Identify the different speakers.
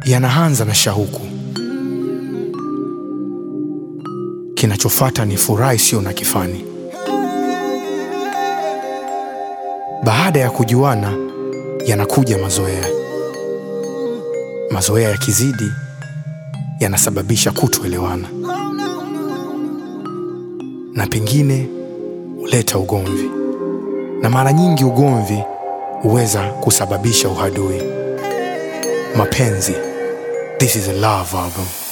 Speaker 1: yanaanza na shauku, kinachofuata ni furaha isiyo na kifani. Baada ya kujuana, yanakuja mazoea. Mazoea yakizidi, yanasababisha kutoelewana na pengine huleta ugomvi, na mara nyingi ugomvi huweza kusababisha uhadui. Mapenzi, this is a love album.